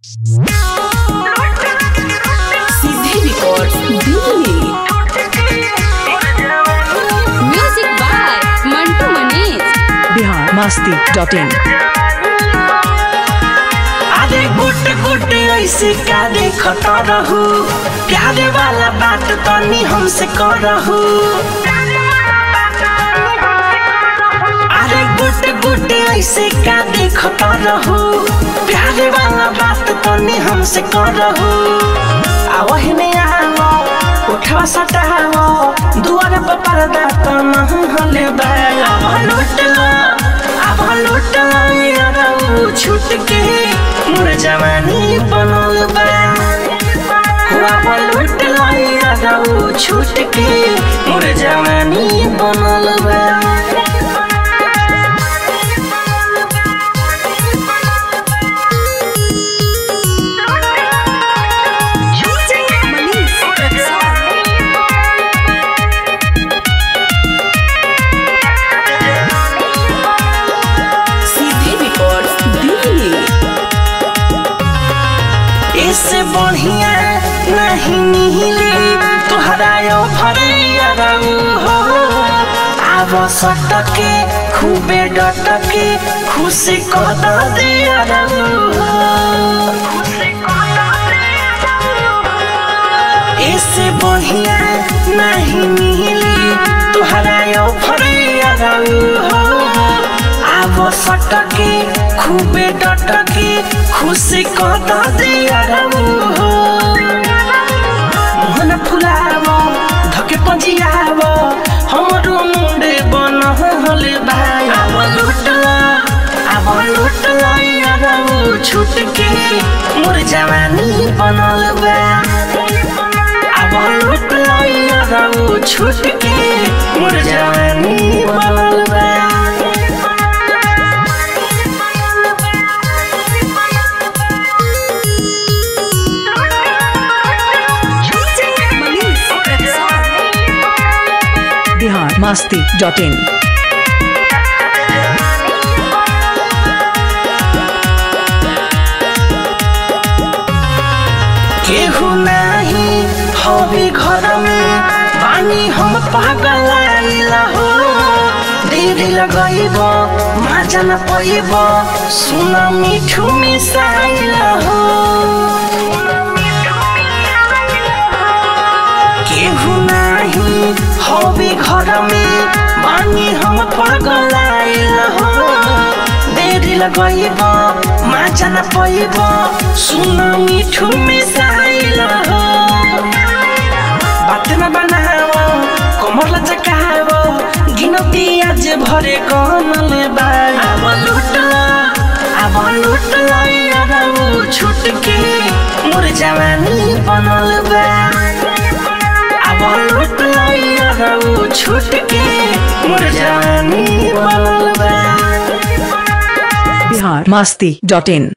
सीधे record Delhi music by Mantu Manish Bihar Masti dot in अरे गुट गुट ऐसे का देखत रहू प्यारे वाला बात तनी हमसे करहू अरे गुट गुट ऐसे का देखत रहू प्यारे वाला बात तनी हमसे करहू आवहिने आवो उठवा सटावो दुआर पर पर्दा त महले बाया लुटला अब लुटला यारौ छूट के मोर जवानी बनल बा अब लुटला यारौ छूट के मोर जवानी बनल बा सीधे रिकॉर्ड दिल्ली इससे बढ़िया नहीं मिले तुहरा यो भरिया हो आव सटके खूबे डटके खुशी कद दिया इससे बढ़िया नहीं मिले तुहरा यो भरिया हो आव सटके खूबे डटके खुशी कद दिया मोहन फुलाव धके पजियाव हमरो मुंडे बन हले भाई आव लुटला आव लुटला यारौ छूट के मोर जवानी बनल बा आव लुटला यारौ छूट के मोर जवानी बनल बा बिहार मस्ती डॉट इन केहू नाही हवे घर में पानी हम पागल आइला हो देरी लगैब माजा न पैब सुन मिठू मिसाइला हो केहू नाही हवे घर में पानी हम पागल आइला हो देरी लगैब माजा न पैब सुन मिठू मिसाइला हो बात न बनाओ कमर लचकाओ गिनती आज भरे कनल बा अब लुटला अब लुटला यारौ छूट के मोर जवानी बनल बा अब लुटला यारौ छूट के मोर जवानी बनल बा बिहार मस्ती डॉट इन